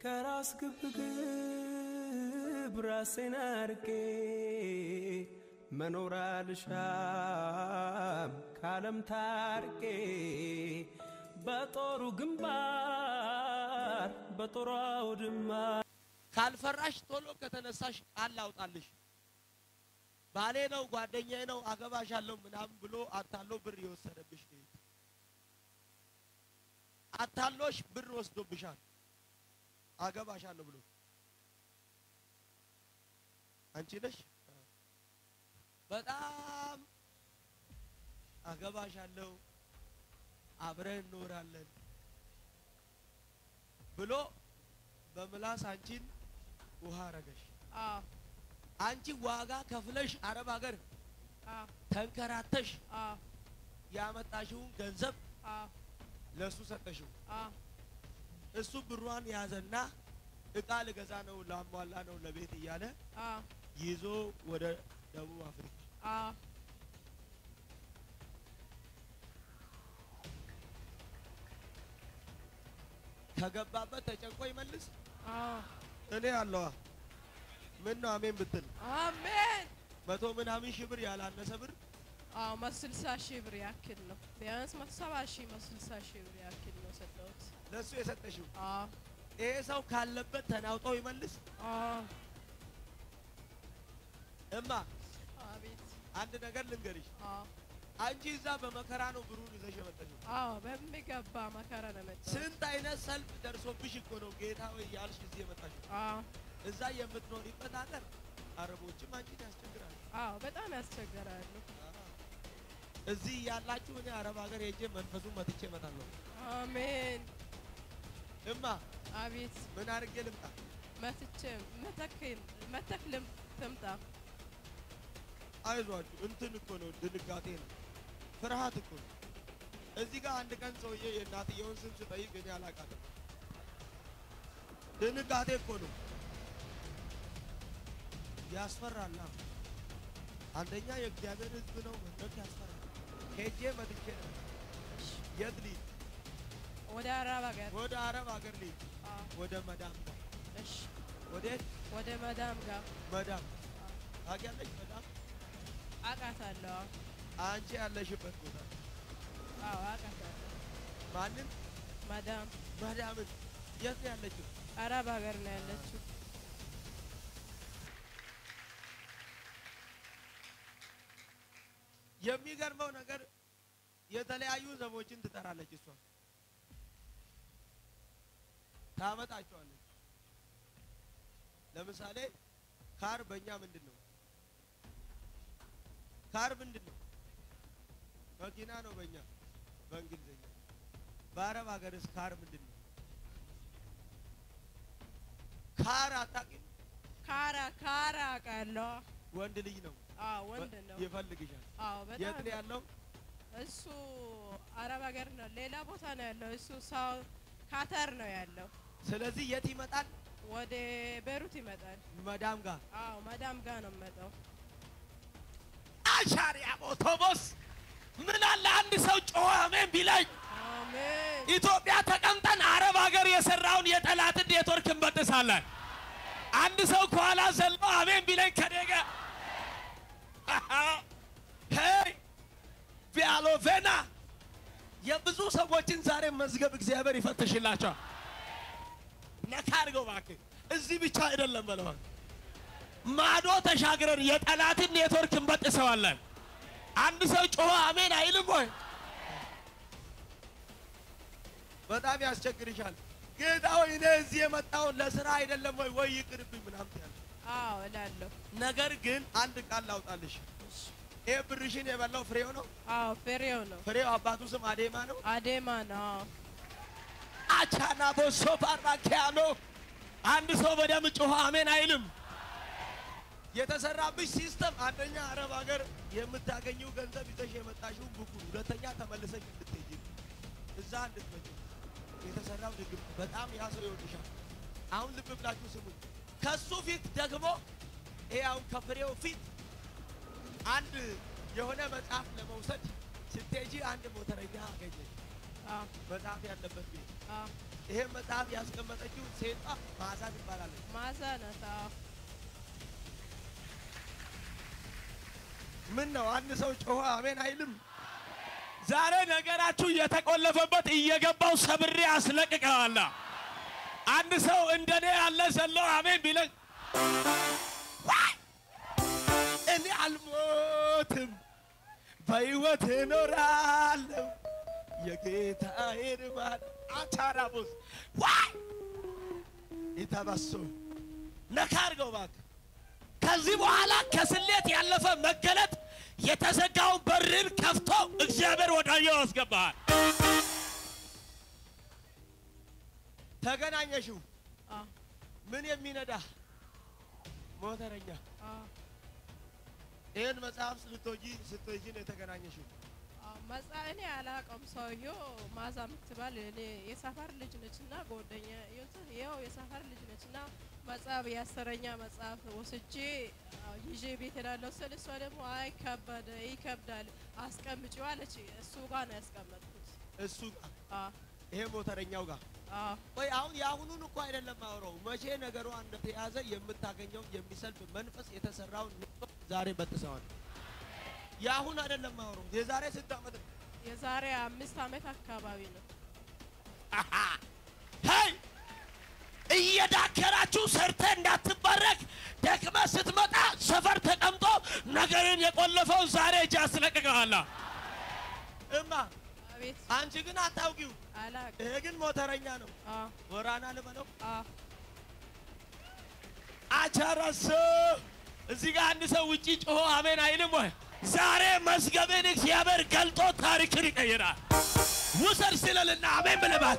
ከራስ ግብግብ ራሴን አርቄ መኖር አልሻም ካለም ታርቄ በጦሩ ግንባር በጦሩ አውድማ ካልፈራሽ ቶሎ ከተነሳሽ ቃል ላውጣልሽ። ባሌ ነው ጓደኛዬ ነው አገባሻለሁ ምናምን ብሎ አታሎ ብር የወሰደብሽ ነው። አታሎሽ ብር ወስዶብሻል። አገባሻለሁ ብሎ አንቺ ነሽ በጣም አገባሻለሁ አብረን እንኖራለን ብሎ በምላስ አንቺን ውሃ አረገሽ። አዎ አንቺ ዋጋ ከፍለሽ አረብ ሀገር አዎ ተንከራተሽ አዎ ያመጣሽውን ገንዘብ አዎ ለሱ ሰጠሽው። አዎ እሱ ብሯን ያዘና እቃ ልገዛ ነው ላሟላ ነው ለቤት እያለ አዎ ይዞ ወደ ደቡብ አፍሪካ አዎ ከገባበት ተጨንቆ ይመልስ። አዎ እኔ አለዋ ምን ነው አሜን ብትል አሜን። መቶ ምናምን ሺህ ብር ያላነሰ ብር አዎ መቶ ስልሳ ሺህ ብር ያክል ነው። ቢያንስ መቶ ሰባ ሺህ መቶ ስልሳ ሺህ ብር ያክል ነው ሰጠሁት። ለእሱ የሰጠሽው አዎ ይሄ ሰው ካለበት ተናውጦ ይመልስ። አዎ እማ አቤት አንድ ነገር ልንገርሽ፣ አዎ አንቺ እዛ በመከራ ነው ብሩን ይዘሽ የመጣሽው። አዎ በሚገባ መከራ ነው የመጣሁት። ስንት አይነት ሰልፍ ደርሶብሽ እኮ ነው ጌታ ወይ ያልሽ እዚህ የመጣሽው። አዎ እዛ የምትኖሪበት ሀገር አረቦችም አንቺን ያስቸግራሉ። አዎ በጣም ያስቸግራሉ። እዚህ ያላችሁ እኔ አረብ ሀገር ሄጄ መንፈሱን መትቼ እመጣለሁ። አሜን እማ አቤት ምን አድርጌ ልምጣ? መትቼ መተክል መተክልም ትምጣ አይዟችሁ እንትን እኮ ነው ድንጋጤ ነው ፍርሃት እኮ ነው። እዚህ ጋር አንድ ቀን ሰውዬ የእናትየውን ስም ስጠይቅ እኔ አላውቃትም። ድንጋጤ እኮ ነው ያስፈራላ። አንደኛ የእግዚአብሔር ሕዝብ ነው መድረክ ያስፈራል። ሄጄ መጥቼ ነው የት ልሂድ? ወደ አረብ ሀገር ወደ አረብ ሀገር ልሂድ። አዎ ወደ መዳም ጋር እሺ ወዴት? ወደ መዳም ጋር መዳም ታውቂያለሽ? መዳም አውቃታለሁ። አንቺ ያለሽበት ቦታ አዎ አውቃታለሁ። ማንም መዳም መዳምን የት ነው ያለችው? አረብ ሀገር ነው ያለችው። የሚገርመው ነገር የተለያዩ ዘቦችን ትጠራለች። እሷ ታመጣቸዋለች። ለምሳሌ ካር በእኛ ምንድን ነው? ካር ምንድን ነው? መኪና ነው በእኛ በእንግሊዝኛ። በአረብ ሀገርስ ካር ምንድን ነው? ካር አታውቂም? ካራ ካራ አውቃለሁ። ወንድ ልጅ ነው አዎ ወንድ ነው። ይፈልግሻል። አዎ የት በጣም ነው ያለው? እሱ አረብ ሀገር ነው፣ ሌላ ቦታ ነው ያለው። እሱ ሳው ካተር ነው ያለው። ስለዚህ የት ይመጣል? ወደ ቤሩት ይመጣል። መዳም ጋር አዎ መዳም ጋር ነው የሚመጣው። አሻሪያ ኦቶቦስ ምን አለ አንድ ሰው ጮኸ አሜን ቢለኝ። አሜን ኢትዮጵያ ተቀምጠን አረብ ሀገር የሰራውን የጠላትን ኔትወርክ እንበጥሳለን። አንድ ሰው ከኋላ ዘሎ አሜን ቢለኝ ከደገ ሄይ ቪያሎቬና የብዙ ሰዎችን ዛሬ መዝገብ እግዚአብሔር ይፈትሽላቸዋል። ነካ አድርገው እባክህ። እዚህ ብቻ አይደለም በለው ማዶ ተሻግረን የጠላትን ኔትወርክ እንበጥሰዋለን። አንድ ሰው ጮኸ አሜን አይልም ወይ? በጣም ያስቸግርሻል። ጌታ ሆይ እኔ እዚህ የመጣውን ለስራ አይደለም ወይ ወይ ይቅርብኝ ምናምን ያለ አዎ እላለሁ። ነገር ግን አንድ ቃል ላውጣልሽ። ይሄ ብርሽን የበላው ፍሬው ነው። አዎ ፍሬው ነው። ፍሬው አባቱ ስም አዴማ ነው። አዴማ ነው። አዎ አቻና ቦሶ ባራኪያ ነው። አንድ ሰው በደም ጮኸ አሜን አይልም። የተሰራብሽ ሲስተም አንደኛ አረብ ሀገር የምታገኘው ገንዘብ ይዘሽ የመጣሽው ብኩ፣ ሁለተኛ ተመልሰሽ እንድትሄጂ እዛ እንድትመጪ የተሰራው ድግም በጣም ያ ሰው ይወድሻል። አሁን ልብ ብላችሁ ስሙኝ። ከሱ ፊት ደግሞ ይሄ አሁን ከፍሬው ፊት አንድ የሆነ መጽሐፍ ለመውሰድ ስትሄጂ አንድ ሞተረኛ አገኘች። አዎ መጽሐፍ ያለበት ቤት። አዎ ይሄ መጽሐፍ ያስቀመጠችው ሴቷ መዓዛ ትባላለች። ማዛ ናት። አዎ ምን ነው አንድ ሰው ጮኸ አሜን አይልም? ዛሬ ነገራችሁ የተቆለፈበት እየገባው ሰብሬ አስለቅቀዋለሁ። አንድ ሰው እንደኔ ያለ ዘሎ አሜን ቢለኝ እኔ አልሞትም በሕይወት እኖራለሁ የጌታዬን ማን አቻራቦስ ዋይ ይተበሱ ነካ አድርገው እባክህ። ከዚህ በኋላ ከስሌት ያለፈ መገለጥ የተዘጋውን በርን ከፍቶ እግዚአብሔር ወዳየው ያስገባሃል። ተገናኘሽው አዎ ምን የሚነዳ ሞተረኛ አዎ ይህን መጽሐፍ ስትወጂ ስትወጂ ነው የተገናኘሽው። አዎ መጻ እኔ አላውቀውም። ሰውዬው ማዛ የምትባል እኔ የሰፈር ልጅ ነች እና ጓደኛ ይኸው የሰፈር ልጅ ነች እና መጽሐፍ የአስረኛ መጽሐፍ ወስጄ አዎ ይዤ ቤት ሄዳለሁ ስል እሷ ደግሞ አይ ከበደ ይከብዳል አስቀምጪው አለች። እሱ ጋር ነው ያስቀመጥኩት። እሱ ጋር አዎ ይሄ ሞተረኛው ጋር አዎ ወይ አሁን የአሁኑን እኮ አይደለም አውረው መቼ ነገሯ እንደተያዘ የምታገኘው የሚሰልፍ መንፈስ የተሰራውን ንቆ ዛሬ በጥሰዋል። የአሁን አይደለም አውረው የዛሬ ስንት ዓመት ነው? የዛሬ አምስት ዓመት አካባቢ ነው። ሄይ እየዳከራችሁ ሰርተ እንዳትባረክ ደክመ ስትመጣ ሰፈር ተቀምጦ ነገርን የቆለፈው ዛሬ እጅ አስለቅቀዋለሁ። እማ አቤት አንቺ ግን አታውቂው። አላውቅም። ይሄ ግን ሞተረኛ ነው። አዎ ወራና ልበለው አዎ አቻራሶ እዚህ ጋር አንድ ሰው ውጪ ጮሆ አሜን አይልም ወይ? ዛሬ መዝገብን እግዚአብሔር ገልጦ ታሪክን ይቀይራል። ውሰድ ስለልና አሜን ብለባት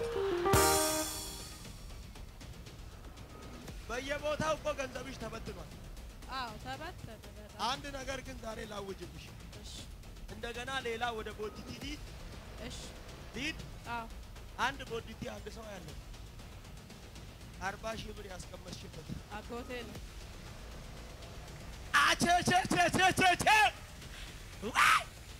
በየቦታው እኮ ገንዘብሽ ተበትኗል። አዎ ተበተነ በጣም። አንድ ነገር ግን ዛሬ ላውጅብሽ። እሺ እንደገና ሌላ ወደ ቦዲቲ ሊድ እሺ ሊድ አዎ አንድ ቦዲቲ አንድ ሰው ያለው አርባ ሺህ ብር ያስቀመጥሽበት አጎቴ ነው። አቸቸቸቸቸቸ ዋይ!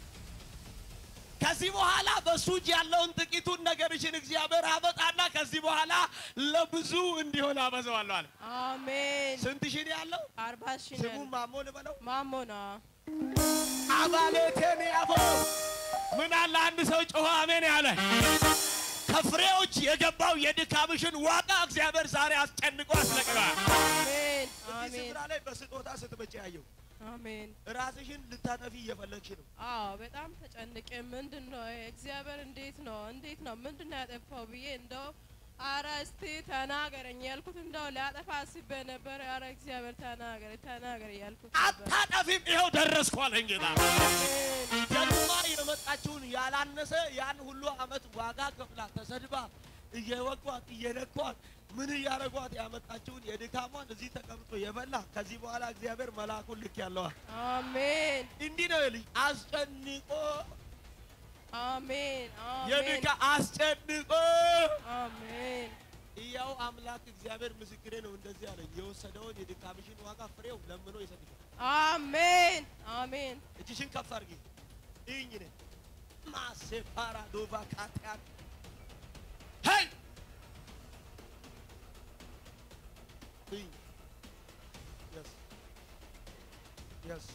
ከዚህ በኋላ በሱ እጅ ያለውን ጥቂቱን ነገርሽን እግዚአብሔር አመጣና ከዚህ በኋላ ለብዙ እንዲሆን አበዛዋለሁ አለ። አሜን። ስንት ሺህ ነው ያለው? አርባ ሺህ ነው ስሙ ያለው። ማሞ ልበለው። ማሞ ነው። አባሌቴን ያፎ ምን አለ አንድ ሰው ጮኸ አሜን ያለ ከፍሬዎች የገባው የድካምሽን ዋጋ እግዚአብሔር ዛሬ አስጨንቆ አስለቅቀዋል። አሜን እዚህ አሜን ስፍራ ላይ በስጦታ ስትመጪ ያየው አሜን። ራስሽን ልታጠፊ እየፈለግሽ ነው። አዎ በጣም ተጨንቄ ምንድን ነው እግዚአብሔር እንዴት ነው እንዴት ነው ምንድን ነው ያጠፋው ብዬ እንደው አረ እስቲ ተናገረኝ ያልኩት እንደው ሊያጠፋ አስቤ ነበር። አረ እግዚአብሔር ተናገረ ተናገረ ያልኩት ነበር። አታጠፊም፣ ይኸው ደረስኩ አለኝ ጌታ። አሜን ደግማ የመጣችውን ያላነሰ ያን ሁሉ አመት ዋጋ ከፍላ ተሰድባ እየወጓት እየነኳት ምን እያደረጓት ያመጣችውን የድካሟን እዚህ ተቀምጦ የበላ ከዚህ በኋላ እግዚአብሔር መልአኩን ልክ ያለዋል። አሜን እንዲህ ነው ልጅ አስጨንቆ አሜን አሜን የድካ አስጨንቆ አሜን እያው አምላክ እግዚአብሔር ምስክሬ ነው። እንደዚህ አለኝ፣ የወሰደውን የድካምሽን ዋጋ ፍሬው ለምኖ ይሰጥሻል። አሜን አሜን እጅሽን ከፍ አድርጊ። ይህኝ ነ ማሴፓራ ዶቫ ካቲያን ሄይ ይህኝ የስ የስ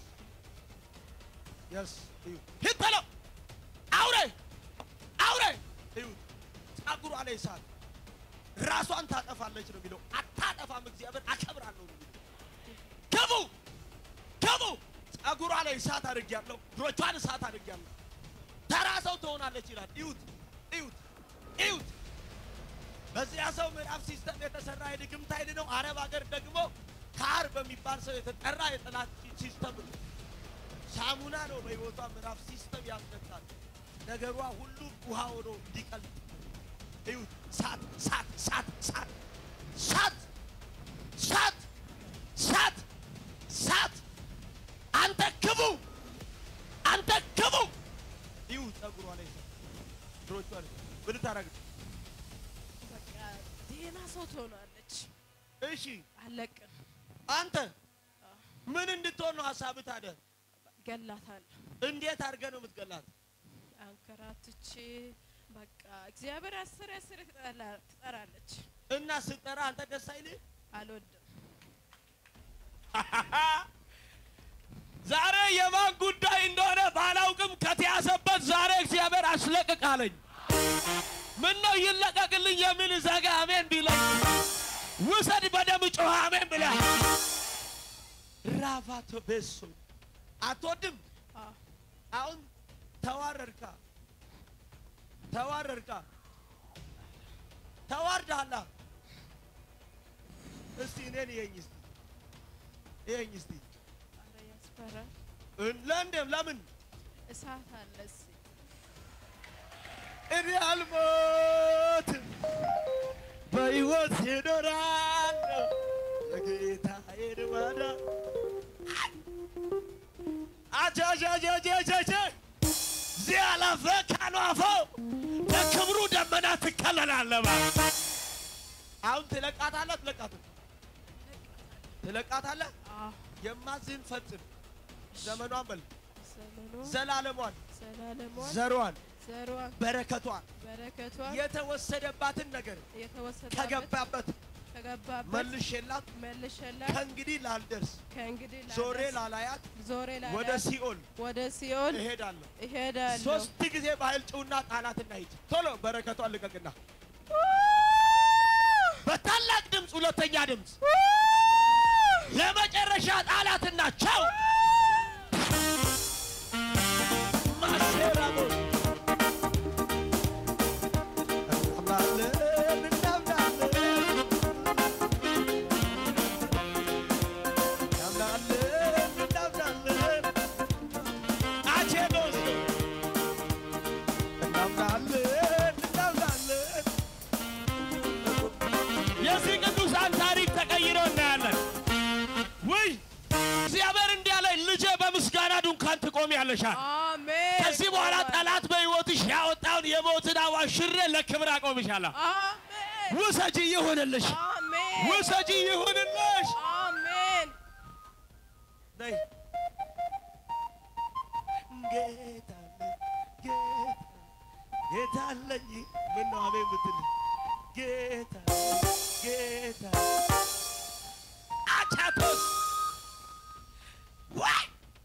የስ እዩ ሂድ በለው አውሬ አውሬ እዩ ጸጉሯ ላይ እሳት ራሷን ታጠፋለች ነው የሚለው። አታጠፋም፣ እግዚአብሔር አከብራለሁ ነው የሚለው። ግቡ ግቡ ጸጉሯ ላይ እሳት አድርጊያለሁ፣ እግሮቿን እሳት አድርጊያለሁ። ተራ ሰው ትሆናለች ይላል። እዩት እዩት እዩት። በዚያ ሰው ምዕራፍ ሲስተም የተሰራ የድግምት ኃይል ነው። አረብ ሀገር ደግሞ ካር በሚባል ሰው የተጠራ የጠላት ሲስተም ነው። ሳሙና ነው በሕይወቷ ምዕራፍ ሲስተም ያስነሳል። ነገሯ ሁሉ ውሃ ሆኖ እንዲቀልጥ እዩት። ሳት ሳት ሳት ሳት ሳት ሳት ሳት ሳት አንተ ግቡ አንተ ግቡ እዩ ጸጉሯ ላይ እሳት፣ እግሮቿ ላይ ምን ታረግ? በቃ ዜና ሰው ትሆናለች። እሺ አለቅም አንተ ምን እንድትሆን ነው ሀሳብህ ታዲያ? ገላታለሁ። እንዴት አድርገህ ነው የምትገላት? አንከራትቼ በቃ እግዚአብሔር አስር አስር ትጠላ- ትጠራለች። እና ስጠራ አንተ ደስ አይልህ? አልወድም። ዛሬ የማን ጉዳይ እንደሆነ ባላውቅም ከተያዘበት ዛሬ እግዚአብሔር አስለቅቃለኝ። ምን ነው ይለቀቅልኝ የሚል ዘጋ አሜን ቢለኝ ውሰድ በደም ጮኸ አሜን ብለህ ራፋቶ ቤሶ አትወድም? አዎ አሁን ተዋረድካ ተዋረድካ ተዋርዳላ። እስቲ እኔን ይኸኝ እስቲ ይኸኝ እስቲ ኧረ ያስፈራል። ለእንደም ለምን እሳት አለ እዚህ። እኔ አልሞትም በሕይወት እኖራለሁ የጌታዬን ማዳን አጃጃጃጃጃ ዚያላፈ ካኗፈ በክብሩ ደመና ትከለላለባ አሁን ትለቃታለህ ትለቃትም ትለቃታለህ አዎ የማዝህን ፈጽም ዘመኗን በል ዘመኗ ዘላለሟን ዘላለሟን ዘሯን ዘሯን በረከቷን በረከቷን የተወሰደባትን ነገር የተወሰደበት ከገባበት ከገባበት መልሼላት መልሸላት ከእንግዲህ ላልደርስ ከእንግዲህ ዞሬ ላደርስ ላላያት ዞሬ ወደ ላዳርስ ሲኦል ወደ ሲኦል እሄዳለሁ። እሄዳለሁ። ሶስት ጊዜ በኃይል ጭውና ጣላትና ሂድ። ቶሎ በረከቷን ልቀቅና በታላቅ ድምፅ ሁለተኛ ድምፅ ለመጨረሻ ጣላትና ቻው ማሴራቦ እናምናለን እናምናለን እናምናለን እናምናለን አቼኖስ እናምናለን እናምናለን የዚህ ቅዱሳን ታሪክ ተቀይሮ እናያለን። ውይ እግዚአብሔር እንዲህ አለኝ፣ ልጄ በምስጋና ድንኳን ትቆሚያለሻል። አሜን። ከዚህ በኋላ ጠላት በሕይወትሽ ያወጣውን የሞትን አዋጅ ሽሬ ለክብር አቆምሻለሁ። አሜን። ውሰጂ ይሁንልሽ፣ አሜን። ውሰጂ ይሁንልሽ። አሜን። ነይ ጌታ አለኝ ጌታ ጌታ አለኝ ምን ነው አሜን ብትል ጌታ ጌታ አቻቶስ ወይ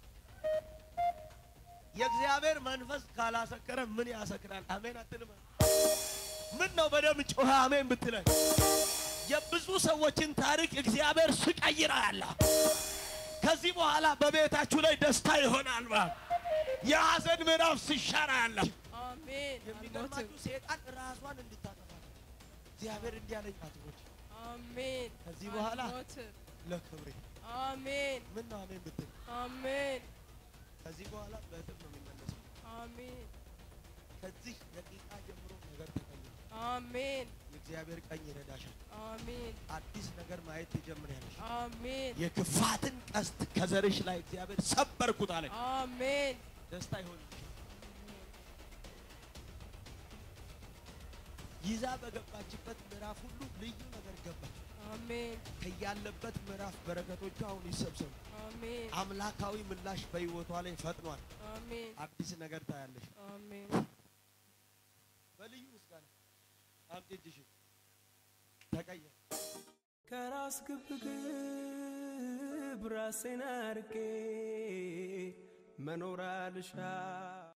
የእግዚአብሔር መንፈስ ካላሰከረ ምን ያሰክራል? አሜን አትልም? ምን ነው በደም ጮኸ አሜን ብትለኝ የብዙ ሰዎችን ታሪክ እግዚአብሔር ስቀይር አያለሁ። ከዚህ በኋላ በቤታችሁ ላይ ደስታ ይሆናል። ባ የሐዘን ምዕራፍ ሲሻር አያለሁ። አሜን። የሚገርማችሁ ሴጣን ራሷን እንድታጠፋ እግዚአብሔር እንዲህ አለኝ አትሞች አሜን። ከዚህ በኋላ አልሞትም። ለክብሬ አሜን። ምን ነው አሜን ብትል አሜን። ከዚህ በኋላ በእጥፍ ነው የሚመለሰው። አሜን። ከዚህ ደቂቃ ጀምሮ ነገር ተቀይሮ አሜን። የእግዚአብሔር ቀኝ ይረዳሻል። አሜን። አዲስ ነገር ማየት ትጀምሪያለሽ። አሜን። የክፋትን ቀስት ከዘርሽ ላይ እግዚአብሔር ሰበርኩት አለኝ። አሜን። ደስታ ይሆንልሻል። ይዛ በገባችበት ምዕራፍ ሁሉ ልዩ ነገር ገባች። አሜን። ከያለበት ምዕራፍ በረከቶቿ አሁን ይሰብሰቡ። አሜን። አምላካዊ ምላሽ በሕይወቷ ላይ ፈጥኗል። አሜን። አዲስ ነገር ታያለሽ። አሜን። በልዩ ምስጋና አምጪ እጅሽን ተቀየር። ከራስ ግብግብ ራሴን አርቄ መኖር አልሻ